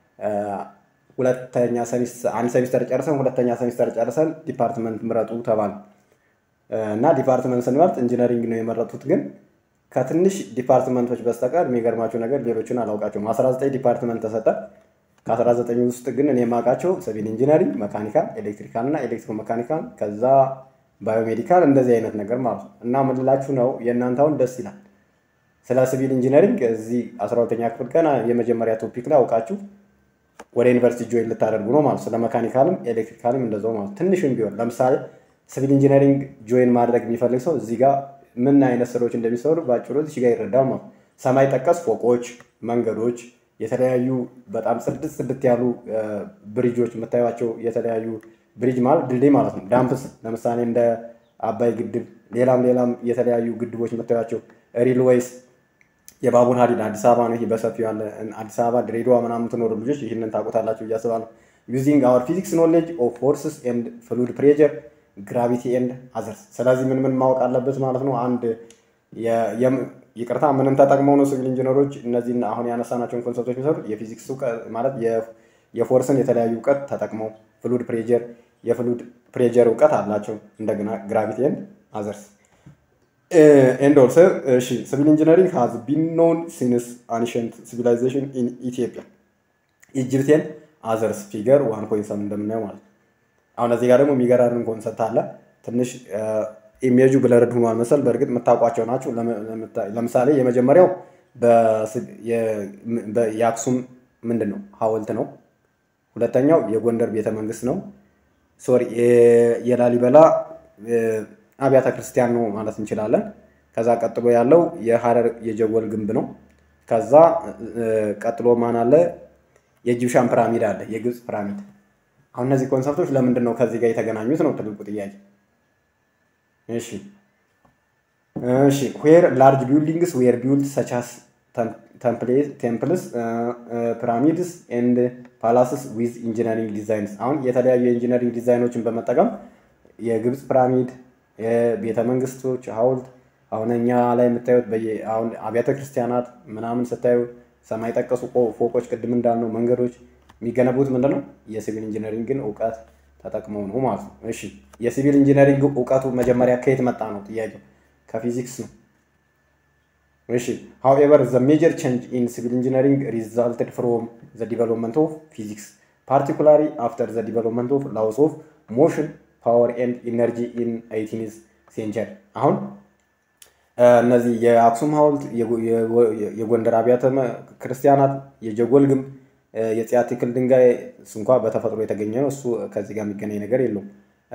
ሁለተኛ አንድ ሴሚስተር ጨርሰን ሁለተኛ ሴሚስተር ጨርሰን ዲፓርትመንት ምረጡ ተባል እና ዲፓርትመንት ስንመርጥ ኢንጂነሪንግ ነው የመረጡት። ግን ከትንሽ ዲፓርትመንቶች በስተቀር የሚገርማቸው ነገር ሌሎችን አላውቃቸውም። 19 ዲፓርትመንት ተሰጠ። ከ19 ውስጥ ግን እኔ የማውቃቸው ሲቪል ኢንጂነሪንግ፣ መካኒካል፣ ኤሌክትሪካል እና ኤሌክትሮ መካኒካል ከዛ ባዮሜዲካል እንደዚህ አይነት ነገር ማለት ነው። እና ምንላችሁ ነው የእናንተውን ደስ ይላል። ስለ ሲቪል ኢንጂነሪንግ እዚህ 12ኛ ክፍል ቀን የመጀመሪያ ቶፒክ ላይ አውቃችሁ ወደ ዩኒቨርሲቲ ጆይን ልታደርጉ ነው ማለት ስለ መካኒካልም ኤሌክትሪካልም እንደዛው ማለት ትንሽም ቢሆን ለምሳሌ ሲቪል ኢንጂነሪንግ ጆይን ማድረግ የሚፈልግ ሰው እዚህ ጋር ምን አይነት ስራዎች እንደሚሰሩ በአጭሩ እዚህ ጋር ይረዳል ማለት ሰማይ ጠቀስ ፎቆች፣ መንገዶች፣ የተለያዩ በጣም ጽድት ጽድት ያሉ ብሪጆች የምታዩቸው የተለያዩ ብሪጅ ማለት ድልድይ ማለት ነው። ዳምፕስ ለምሳሌ እንደ አባይ ግድብ፣ ሌላም ሌላም የተለያዩ ግድቦች የምታዩቸው ሪልዌይስ፣ የባቡር ሀዲድ አዲስ አበባ ነው። ይሄ በሰፊው ያለ አዲስ አበባ፣ ድሬዳዋ ምናምን ትኖሩ ልጆች ይህንን ታውቁታላችሁ ብዬ አስባለሁ። ዩዚንግ አወር ፊዚክስ ኖሌጅ ኦፍ ፎርስስ ኤንድ ፍሉድ ፕሬጀር ግራቪቲ ኤንድ አዘርስ። ስለዚህ ምን ምን ማወቅ አለበት ማለት ነው። አንድ ይቅርታ ምንም ተጠቅመው ነው ሲቪል ኢንጂነሮች እነዚህን አሁን ያነሳናቸውን ኮንሰፕቶች የሚሰሩት የፊዚክስ ማለት የፎርስን የተለያዩ እውቀት ተጠቅመው ፍሉድ ፕሬጀር የፍሉድ ፕሬጀር እውቀት አላቸው። እንደገና ግራቪቲ ኤንድ አዘርስ ኤንድ ኦልሶ እሺ ሲቪል ኢንጂነሪንግ ሃዝ ቢን ኖን ሲንስ አንሸንት ሲቪላይዜሽን ኢን ኢትዮጵያ ኢጅፕቴን አዘርስ ፊገር ዋን ፖይንት ሰም እንደምናየው ማለት ነው። አሁን እዚህ ጋር ደግሞ የሚገራርን ኮንሰፕት አለ። ትንሽ ኢሜጁ ብለርድ ሆኗል መሰል። በእርግጥ የምታውቋቸው ናቸው። ለምሳሌ የመጀመሪያው የአክሱም ምንድን ነው ሐውልት ነው። ሁለተኛው የጎንደር ቤተ መንግስት ነው። ሶሪ የላሊበላ አብያተ ክርስቲያን ነው ማለት እንችላለን። ከዛ ቀጥሎ ያለው የሀረር የጀጎል ግንብ ነው። ከዛ ቀጥሎ ማን አለ? የኢጂፕሻን ፒራሚድ አለ፣ የግብፅ ፒራሚድ። አሁን እነዚህ ኮንሰፕቶች ለምንድን ነው ከዚህ ጋር የተገናኙት ነው ትልቁ ጥያቄ። እሺ እሺ ዌር ላርጅ ቢልዲንግስ ዌር ቢልድ ሰቻስ ቴምፕልስ ፒራሚድስ ኤንድ ፓላስስ ዊዝ ኢንጂነሪንግ ዲዛይንስ። አሁን የተለያዩ የኢንጂነሪንግ ዲዛይኖችን በመጠቀም የግብፅ ፒራሚድ፣ የቤተ መንግስቶች ሐውልት አሁን እኛ ላይ የምታዩት አሁን አብያተ ክርስቲያናት ምናምን ስታዩ ሰማይ ጠቀሱ ፎቆች፣ ቅድም እንዳልነው መንገዶች የሚገነቡት ምንድን ነው የሲቪል ኢንጂነሪንግን እውቀት ተጠቅመው ነው ማለት ነው። እሺ የሲቪል ኢንጂነሪንግ እውቀቱ መጀመሪያ ከየት መጣ ነው ጥያቄው? ከፊዚክስ ነው። እሺ however the major change in civil engineering resulted from the development of physics particularly after the development of laws of motion power and energy in 18th century አሁን እነዚህ የአክሱም ሐውልት የጎንደር አብያተ ክርስቲያናት የጀጎል ግንብ የጽያቲክል ድንጋይ እሱ እንኳ በተፈጥሮ የተገኘ ነው። እሱ ከዚህ ጋር የሚገናኝ ነገር የለውም።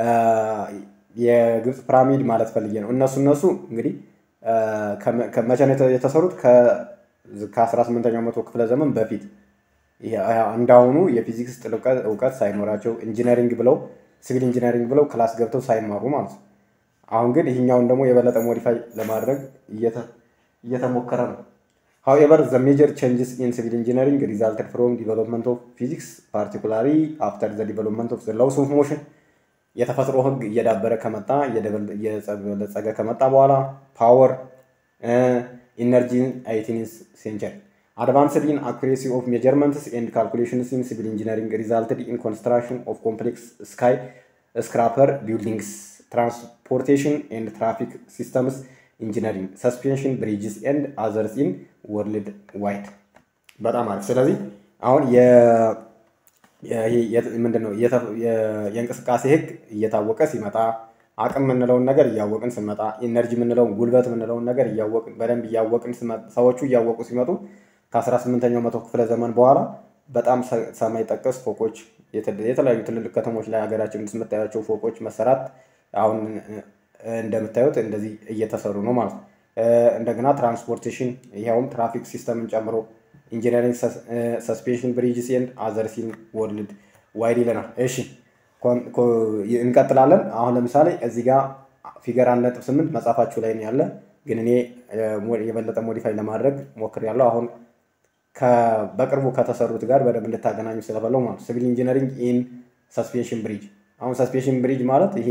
የግብፅ ፒራሚድ ማለት ፈልጌ ነው። እነሱ እነሱ እንግዲህ መቼ ነው የተሰሩት? ከ18ኛው መቶ ክፍለ ዘመን በፊት እንዳሁኑ የፊዚክስ ጥልቅ እውቀት ሳይኖራቸው ኢንጂነሪንግ ብለው ሲቪል ኢንጂነሪንግ ብለው ክላስ ገብተው ሳይማሩ ማለት ነው። አሁን ግን ይህኛውን ደግሞ የበለጠ ሞዲፋይ ለማድረግ እየተሞከረ ነው። However, the major changes in civil engineering resulted from development of physics, particularly after the development of the laws of motion. የተፈጥሮ ህግ እየዳበረ ከመጣ እየበለጸገ ከመጣ በኋላ ፓወር ኢነርጂን አይቲኒስ ሴንቸሪ አድቫንስድ ኢን አኩሬሲ ኦፍ ሜጀርመንትስ ኤንድ ካልኩሌሽንስ ኢን ሲቪል ኢንጂነሪንግ ሪዛልትድ ኢን ኮንስትራክሽን ኦፍ ኮምፕሌክስ ስካይ ስክራፐር ቢልዲንግስ ትራንስፖርቴሽን ኤንድ ትራፊክ ሲስተምስ ኢንጂነሪንግ ሰስፔንሽን ብሪጅስ ኤንድ አዘርስ ኢን ወርልድ ዋይድ። በጣም አሪፍ። ስለዚህ አሁን ምንድን ነው የእንቅስቃሴ ህግ እየታወቀ ሲመጣ አቅም የምንለውን ነገር እያወቅን ስንመጣ ኢነርጂ የምንለውን ጉልበት የምንለውን ነገር እያወቅን በደንብ እያወቅን ሰዎቹ እያወቁ ሲመጡ ከ18ኛው መቶ ክፍለ ዘመን በኋላ በጣም ሰማይ ጠቀስ ፎቆች የተለያዩ ትልልቅ ከተሞች ላይ ሀገራችን ውስጥ የምታያቸው ፎቆች መሰራት አሁን እንደምታዩት እንደዚህ እየተሰሩ ነው ማለት ነው። እንደገና ትራንስፖርቴሽን ይኸውም ትራፊክ ሲስተምን ጨምሮ ኢንጂነሪንግ ሰስፔንሽን ብሪጅስ ኤንድ አዘርስ ኢን ወርልድ ዋይድ ይለናል። እሺ እንቀጥላለን። አሁን ለምሳሌ እዚህ ጋር ፊገር አንድ ነጥብ ስምንት መጽሐፋችሁ ላይ ያለ ግን እኔ የበለጠ ሞዲፋይ ለማድረግ ሞክሬያለሁ። አሁን በቅርቡ ከተሰሩት ጋር በደንብ እንድታገናኙ ስለፈለው ማለት ሲቪል ኢንጂነሪንግ ኢን ሰስፔንሽን ብሪጅ። አሁን ሰስፔንሽን ብሪጅ ማለት ይሄ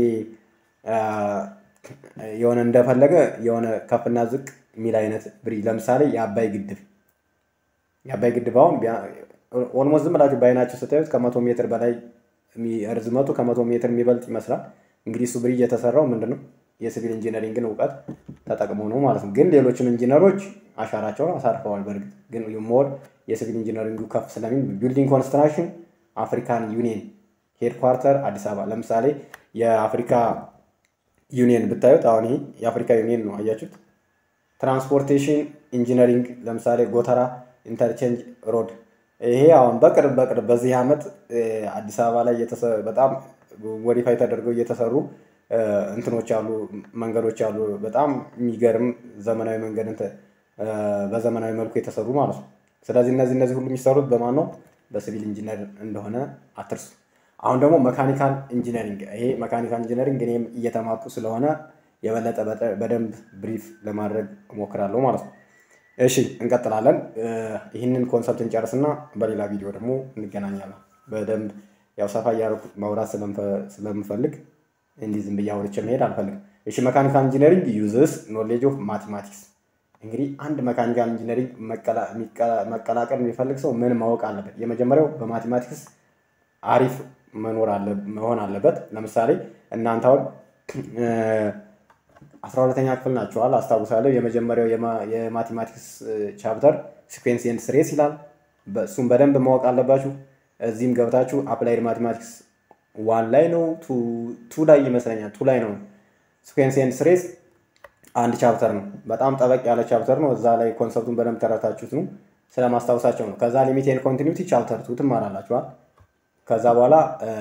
የሆነ እንደፈለገ የሆነ ከፍና ዝቅ የሚል አይነት ብሪጅ ለምሳሌ የአባይ ግድብ የአባይ ግድብ አሁን ኦልሞስት ዝም ብላችሁ በአይናችሁ ስታዩት ከመቶ ሜትር በላይ ርዝመቱ ከመቶ ሜትር የሚበልጥ ይመስላል። እንግዲህ እሱ ብሪጅ የተሰራው ምንድን ነው የሲቪል ኢንጂነሪንግን እውቀት ተጠቅሞ ነው ማለት ነው። ግን ሌሎችም ኢንጂነሮች አሻራቸውን አሳርፈዋል። በእርግጥ ግን ሞር የሲቪል ኢንጂነሪንጉ ከፍ ስለሚል ቢልዲንግ ኮንስትራክሽን አፍሪካን ዩኒየን ሄድኳርተር አዲስ አበባ ለምሳሌ የአፍሪካ ዩኒየን ብታዩት አሁን ይሄ የአፍሪካ ዩኒየን ነው አያችሁት። ትራንስፖርቴሽን ኢንጂነሪንግ ለምሳሌ ጎተራ ኢንተርቼንጅ ሮድ ይሄ አሁን በቅርብ በቅርብ በዚህ ዓመት አዲስ አበባ ላይ በጣም ሞዲፋይ ተደርገው እየተሰሩ እንትኖች አሉ፣ መንገዶች አሉ። በጣም የሚገርም ዘመናዊ መንገድ በዘመናዊ መልኩ የተሰሩ ማለት ነው። ስለዚህ እነዚህ እነዚህ ሁሉ የሚሰሩት በማን ነው? በሲቪል ኢንጂነር እንደሆነ አትርሱ። አሁን ደግሞ መካኒካል ኢንጂነሪንግ ይሄ መካኒካል ኢንጂነሪንግ እኔም እየተማርኩ ስለሆነ የበለጠ በደንብ ብሪፍ ለማድረግ እሞክራለሁ ማለት ነው። እሺ እንቀጥላለን። ይህንን ኮንሰፕት እንጨርስና በሌላ ቪዲዮ ደግሞ እንገናኛለን። በደንብ ያው ሰፋ እያደረኩ ማውራት ስለምፈልግ እንዲህ ዝም ብዬ አውርቼ መሄድ አልፈልግም። እሺ መካኒካል ኢንጂነሪንግ ዩዝስ ኖሌጅ ኦፍ ማቴማቲክስ። እንግዲህ አንድ መካኒካል ኢንጂነሪንግ መቀላቀል የሚፈልግ ሰው ምን ማወቅ አለበት? የመጀመሪያው በማቴማቲክስ አሪፍ መኖር አለ መሆን አለበት። ለምሳሌ እናንተ አሁን አስራ ሁለተኛ ክፍል ናቸዋል አስታውሳለሁ። የመጀመሪያው የማቴማቲክስ ቻፕተር ሲኩዌንስ ኤንድ ስሬስ ይላል። እሱም በደንብ ማወቅ አለባችሁ። እዚህም ገብታችሁ አፕላይድ ማቴማቲክስ ዋን ላይ ነው ቱ ላይ ይመስለኛል ቱ ላይ ነው ሲኩዌንስ ኤንድ ስሬስ አንድ ቻፕተር ነው። በጣም ጠበቅ ያለ ቻፕተር ነው። እዛ ላይ ኮንሰፕቱን በደንብ ተረታችሁት ነው ስለማስታወሳቸው ነው። ከዛ ሊሚት ኤንድ ኮንቲኒቲ ቻፕተር ቱ ትማራላችኋል። ከዛ በኋላ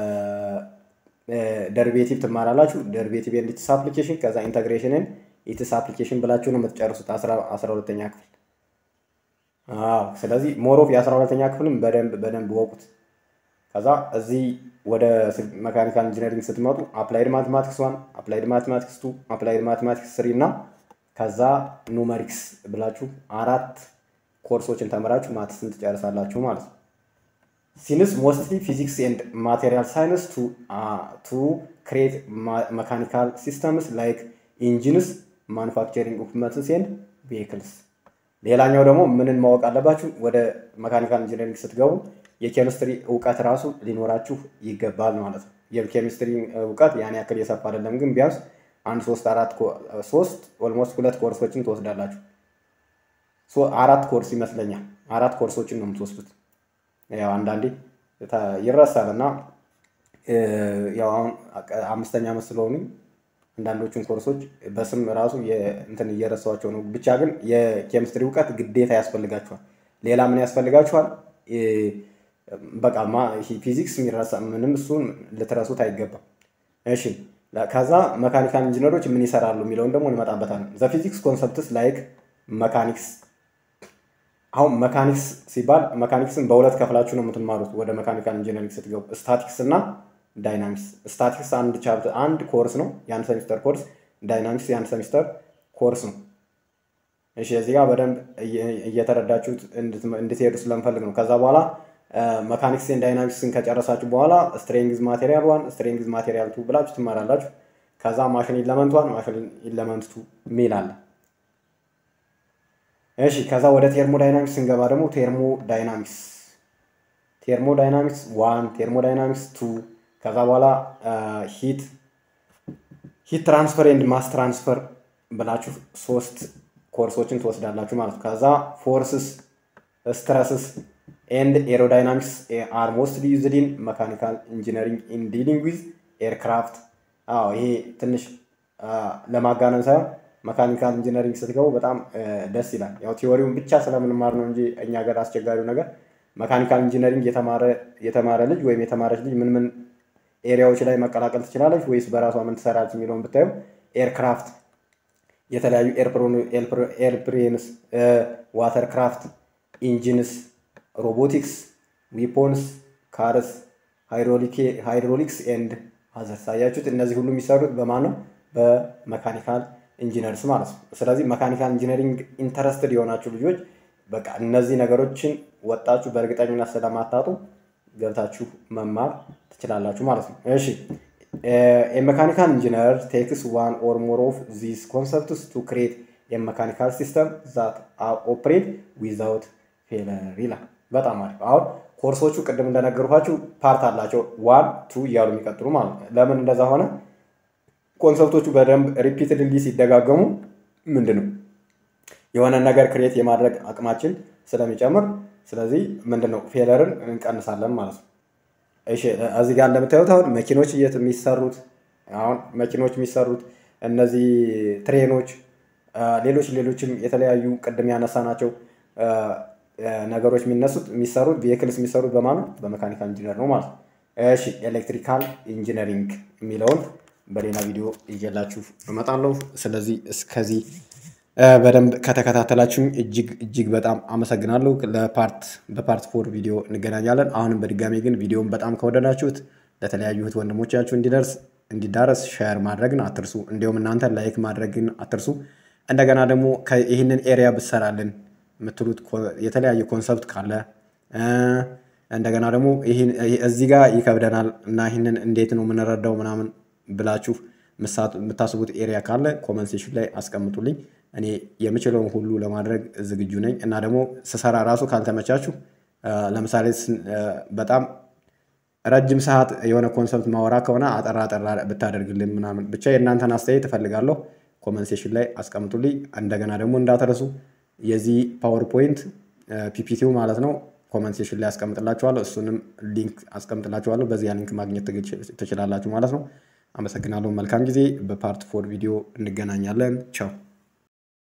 ደርቤቲቭ ትማራላችሁ። ደርቤቲቭ ኤንድ ኢትስ አፕሊኬሽን፣ ከዛ ኢንተግሬሽንን ኢትስ አፕሊኬሽን ብላችሁ ነው የምትጨርሱት አስራ ሁለተኛ ክፍል። አዎ ስለዚህ ሞሮፍ የአስራ ሁለተኛ ክፍልም በደንብ በደንብ ወቁት። ከዛ እዚህ ወደ መካኒካል ኢንጂነሪንግ ስትመጡ አፕላይድ ማቴማቲክስ ዋን፣ አፕላይድ ማቴማቲክስ ቱ፣ አፕላይድ ማቴማቲክስ ስሪ እና ከዛ ኑመሪክስ ብላችሁ አራት ኮርሶችን ተምራችሁ ማትስን ትጨርሳላችሁ ማለት ነው። ሲንስ ሞስትሊ ፊዚክስ ኤንድ ማቴሪያል ሳይንስ ቱ ክሬት መካኒካል ሲስተምስ ላይክ ኢንጂንስ ማኑፋክቸሪንግ ኢኩፕመንትስ ኤንድ ቬሂክልስ። ሌላኛው ደግሞ ምንን ማወቅ አለባችሁ? ወደ መካኒካል ኢንጂነሪንግ ስትገቡ የኬሚስትሪ እውቀት ራሱ ሊኖራችሁ ይገባል ማለት ነው። የኬሚስትሪ እውቀት ያን ያክል የሰፋ አይደለም፣ ግን ቢያንስ አንድ ሶስት አራት ሶስት ኦልሞስት ሁለት ኮርሶችን ትወስዳላችሁ። አራት ኮርስ ይመስለኛል። አራት ኮርሶችን ነው የምትወስዱት። ያው አንዳንዴ ይረሳል እና ያው አሁን አምስተኛ ዓመት ስለሆኑ አንዳንዶቹን ኮርሶች በስም ራሱ እንትን እየረሳኋቸው ነው። ብቻ ግን የኬሚስትሪ እውቀት ግዴታ ያስፈልጋችኋል። ሌላ ምን ያስፈልጋችኋል? በቃ ፊዚክስ የሚረሳ ምንም እሱን ልትረሱት አይገባም። እሺ ከዛ መካኒካል ኢንጂነሮች ምን ይሰራሉ የሚለውን ደግሞ እንመጣበታለን። ዘ ፊዚክስ ኮንሰፕትስ ላይክ መካኒክስ አሁን መካኒክስ ሲባል መካኒክስን በሁለት ከፍላችሁ ነው የምትማሩት ወደ መካኒካል ኢንጂነሪንግ ስትገቡ፣ ስታቲክስ እና ዳይናሚክስ። ስታቲክስ አንድ ቻፕተር አንድ ኮርስ ነው የአንድ ሴሚስተር ኮርስ፣ ዳይናሚክስ የአንድ ሴሚስተር ኮርስ ነው። እሺ እዚህ ጋር በደንብ እየተረዳችሁት እንድትሄዱ ስለምፈልግ ነው። ከዛ በኋላ መካኒክስን ዳይናሚክስን ከጨረሳችሁ በኋላ ስትሬንግዝ ማቴሪያል ዋን፣ ስትሬንግዝ ማቴሪያል ቱ ብላችሁ ትማራላችሁ። ከዛ ማሽን ኢለመንት ዋን፣ ማሽን ኢለመንት ቱ ሚል አለ። እሺ ከዛ ወደ ቴርሞ ዳይናሚክስ ስንገባ ደግሞ ቴርሞ ዳይናሚክስ ቴርሞ ዳይናሚክስ ዋን ቴርሞ ዳይናሚክስ ቱ ከዛ በኋላ ሂት ሂት ትራንስፈር ኤንድ ማስ ትራንስፈር ብላችሁ ሶስት ኮርሶችን ትወስዳላችሁ ማለት ነው። ከዛ ፎርስስ ስትረስስ ኤንድ ኤሮዳይናሚክስ አር ሞስትሊ ዩዝድ ኢን መካኒካል ኢንጂነሪንግ ኢን ዲሊንግ ዊዝ ኤርክራፍት። አዎ ይሄ ትንሽ ለማጋነን ሳይሆን መካኒካል ኢንጂነሪንግ ስትገቡ በጣም ደስ ይላል። ያው ቲዎሪውን ብቻ ስለምንማር ነው እንጂ እኛ ሀገር አስቸጋሪው ነገር መካኒካል ኢንጂነሪንግ የተማረ ልጅ ወይም የተማረች ልጅ ምን ምን ኤሪያዎች ላይ መቀላቀል ትችላለች ወይስ በራሷ ምን ትሰራለች የሚለውን ብታዩ ኤርክራፍት፣ የተለያዩ ኤርፕሬንስ፣ ዋተር ክራፍት፣ ኢንጂንስ፣ ሮቦቲክስ፣ ዊፖንስ፣ ካርስ፣ ሃይድሮሊክስ ኤንድ አዘርስ። አያችሁት? እነዚህ ሁሉ የሚሰሩት በማን ነው? በመካኒካል ኢንጂነርስ ማለት ነው። ስለዚህ መካኒካል ኢንጂነሪንግ ኢንተረስትድ የሆናችሁ ልጆች በቃ እነዚህ ነገሮችን ወጣችሁ በእርግጠኝነት ስለማታጡ ገብታችሁ መማር ትችላላችሁ ማለት ነው። እሺ የመካኒካል ኢንጂነር ቴክስ ዋን ኦር ሞር ኦፍ ዚስ ኮንሰፕትስ ቱ ክሬት የመካኒካል ሲስተም ዛት ኦፕሬት ዊዛውት ፌለር ይላል። በጣም አሪፍ። አሁን ኮርሶቹ ቅድም እንደነገርኳችሁ ፓርት አላቸው ዋን ቱ እያሉ የሚቀጥሉ ማለት ነው። ለምን እንደዛ ሆነ? ኮንሰፕቶቹ በደንብ ሪፒትድሊ ሲደጋገሙ ምንድን ነው የሆነ ነገር ክሬት የማድረግ አቅማችን ስለሚጨምር ስለዚህ ምንድን ነው ፌለርን እንቀንሳለን ማለት ነው። እሺ እዚህ ጋር እንደምታዩት አሁን መኪኖች እየት የሚሰሩት አሁን መኪኖች የሚሰሩት እነዚህ ትሬኖች፣ ሌሎች ሌሎችም የተለያዩ ቅድም ያነሳናቸው ነገሮች የሚነሱት የሚሰሩት ቬክልስ የሚሰሩት በማን ነው? በመካኒካል ኢንጂነር ነው ማለት ነው። እሺ ኤሌክትሪካል ኢንጂነሪንግ የሚለውን በሌላ ቪዲዮ ይዤላችሁ እመጣለሁ። ስለዚህ እስከዚህ በደንብ ከተከታተላችሁኝ እጅግ እጅግ በጣም አመሰግናለሁ። ለፓርት በፓርት ፎር ቪዲዮ እንገናኛለን። አሁንም በድጋሚ ግን ቪዲዮን በጣም ከወደዳችሁት ለተለያዩ እህት ወንድሞቻችሁ እንዲደርስ እንዲዳረስ ሼር ማድረግን አትርሱ። እንዲሁም እናንተ ላይክ ማድረግን አትርሱ። እንደገና ደግሞ ይህንን ኤሪያ ብሰራልን የምትሉት የተለያየ ኮንሰፕት ካለ እንደገና ደግሞ እዚህ ጋር ይከብደናል እና ይህንን እንዴት ነው የምንረዳው ምናምን ብላችሁ የምታስቡት ኤሪያ ካለ ኮመንት ሴሽን ላይ አስቀምጡልኝ። እኔ የምችለውን ሁሉ ለማድረግ ዝግጁ ነኝ እና ደግሞ ስሰራ ራሱ ካልተመቻችሁ ለምሳሌ በጣም ረጅም ሰዓት የሆነ ኮንሰፕት ማወራ ከሆነ አጠራ አጠራ ብታደርግልን ምናምን ብቻ የእናንተን አስተያየት እፈልጋለሁ። ኮመንት ሴሽን ላይ አስቀምጡልኝ። እንደገና ደግሞ እንዳትረሱ የዚህ ፓወርፖይንት ፒፒቲው ማለት ነው ኮመንት ሴሽን ላይ አስቀምጥላችኋለሁ። እሱንም ሊንክ አስቀምጥላችኋለሁ። በዚያ ሊንክ ማግኘት ትችላላችሁ ማለት ነው። አመሰግናለሁ። መልካም ጊዜ። በፓርት ፎር ቪዲዮ እንገናኛለን። ቻው